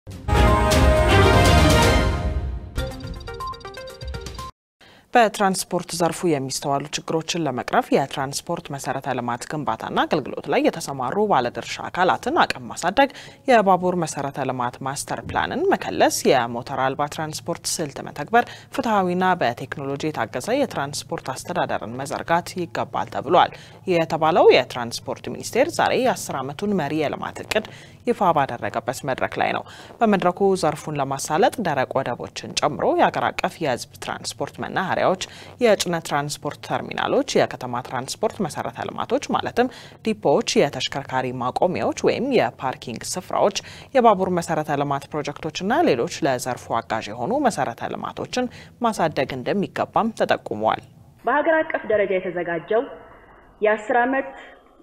በትራንስፖርት ዘርፉ የሚስተዋሉ ችግሮችን ለመቅረፍ የትራንስፖርት መሰረተ ልማት ግንባታና አገልግሎት ላይ የተሰማሩ ባለድርሻ አካላትን አቅም ማሳደግ፣ የባቡር መሰረተ ልማት ማስተር ፕላንን መከለስ፣ የሞተር አልባ ትራንስፖርት ስልት መተግበር፣ ፍትሐዊና በቴክኖሎጂ የታገዘ የትራንስፖርት አስተዳደርን መዘርጋት ይገባል ተብሏል። ይህ የተባለው የትራንስፖርት ሚኒስቴር ዛሬ የአስር ዓመቱን መሪ የልማት እቅድ ይፋ ባደረገበት መድረክ ላይ ነው። በመድረኩ ዘርፉን ለማሳለጥ ደረቅ ወደቦችን ጨምሮ የአገር አቀፍ የሕዝብ ትራንስፖርት መናኸሪያዎች፣ የጭነት ትራንስፖርት ተርሚናሎች፣ የከተማ ትራንስፖርት መሰረተ ልማቶች ማለትም ዲፖዎች፣ የተሽከርካሪ ማቆሚያዎች ወይም የፓርኪንግ ስፍራዎች፣ የባቡር መሰረተ ልማት ፕሮጀክቶችና ሌሎች ለዘርፉ አጋዥ የሆኑ መሰረተ ልማቶችን ማሳደግ እንደሚገባም ተጠቁመዋል። በሀገር አቀፍ ደረጃ የተዘጋጀው የአስር ዓመት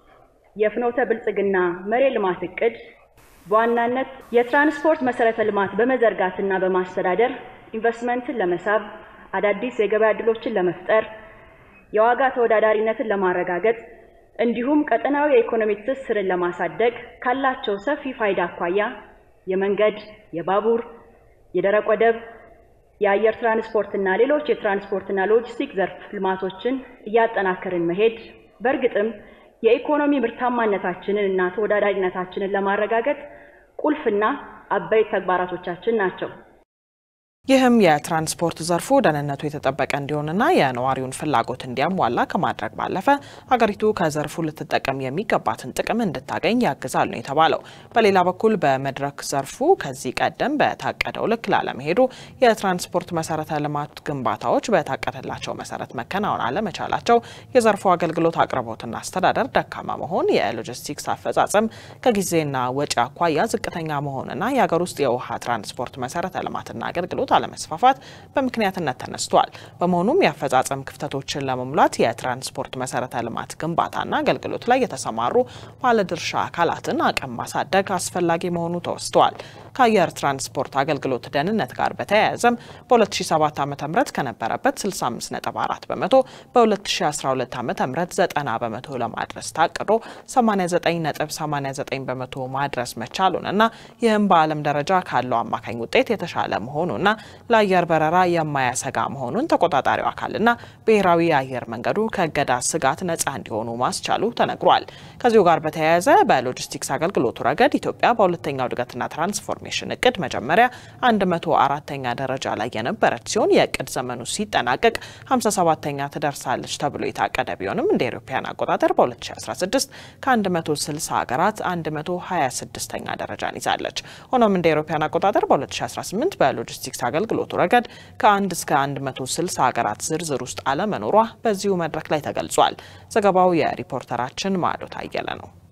የፍኖተ ብልጽግና መሪ ልማት እቅድ በዋናነት የትራንስፖርት መሰረተ ልማት በመዘርጋትና በማስተዳደር ኢንቨስትመንትን ለመሳብ፣ አዳዲስ የገበያ ዕድሎችን ለመፍጠር፣ የዋጋ ተወዳዳሪነትን ለማረጋገጥ እንዲሁም ቀጠናዊ የኢኮኖሚ ትስስርን ለማሳደግ ካላቸው ሰፊ ፋይዳ አኳያ የመንገድ፣ የባቡር፣ የደረቅ ወደብ፣ የአየር ትራንስፖርትና ሌሎች የትራንስፖርትና ሎጂስቲክ ዘርፍ ልማቶችን እያጠናከርን መሄድ በእርግጥም የኢኮኖሚ ምርታማነታችንን እና ተወዳዳሪነታችንን ለማረጋገጥ ቁልፍና አበይት ተግባራቶቻችን ናቸው። ይህም የትራንስፖርት ዘርፉ ደህንነቱ የተጠበቀ እንዲሆንና የነዋሪውን ፍላጎት እንዲያሟላ ከማድረግ ባለፈ ሀገሪቱ ከዘርፉ ልትጠቀም የሚገባትን ጥቅም እንድታገኝ ያግዛል ነው የተባለው። በሌላ በኩል በመድረክ ዘርፉ ከዚህ ቀደም በታቀደው ልክ ላለመሄዱ የትራንስፖርት መሰረተ ልማት ግንባታዎች በታቀደላቸው መሰረት መከናወን አለመቻላቸው፣ የዘርፉ አገልግሎት አቅርቦትና አስተዳደር ደካማ መሆን፣ የሎጂስቲክስ አፈጻጸም ከጊዜና ወጪ አኳያ ዝቅተኛ መሆንና የሀገር ውስጥ የውሃ ትራንስፖርት መሰረተ ልማትና አገልግሎት አለመስፋፋት በምክንያትነት ተነስቷል። በመሆኑም የአፈጻጸም ክፍተቶችን ለመሙላት የትራንስፖርት መሰረተ ልማት ግንባታና አገልግሎት ላይ የተሰማሩ ባለድርሻ አካላትን አቅም ማሳደግ አስፈላጊ መሆኑ ተወስቷል። ከአየር ትራንስፖርት አገልግሎት ደህንነት ጋር በተያያዘም በ2007 ዓ ም ከነበረበት 65.4 በመቶ በ2012 ዓ ም 90 በመቶ ለማድረስ ታቅዶ 89.89 በመቶ ማድረስ መቻሉንና ይህም በዓለም ደረጃ ካለው አማካኝ ውጤት የተሻለ መሆኑና ለአየር በረራ የማያሰጋ መሆኑን ተቆጣጣሪው አካልና ብሔራዊ የአየር መንገዱ ከእገዳ ስጋት ነጻ እንዲሆኑ ማስቻሉ ተነግሯል። ከዚሁ ጋር በተያያዘ በሎጂስቲክስ አገልግሎቱ ረገድ ኢትዮጵያ በሁለተኛው እድገትና ትራንስፎርሜሽን እቅድ መጀመሪያ 104ኛ ደረጃ ላይ የነበረች ሲሆን የእቅድ ዘመኑ ሲጠናቀቅ 57ኛ ትደርሳለች ተብሎ የታቀደ ቢሆንም እንደ አውሮፓውያን አቆጣጠር በ2016 ከ160 ሀገራት 126ኛ ደረጃን ይዛለች። ሆኖም እንደ አውሮፓውያን አቆጣጠር በ2018 በሎጂስቲክስ አገልግሎቱ ረገድ ከ1 እስከ 160 ሀገራት ዝርዝር ውስጥ አለመኖሯ በዚሁ መድረክ ላይ ተገልጿል። ዘገባው የሪፖርተራችን ማዕዶት አየለ ነው።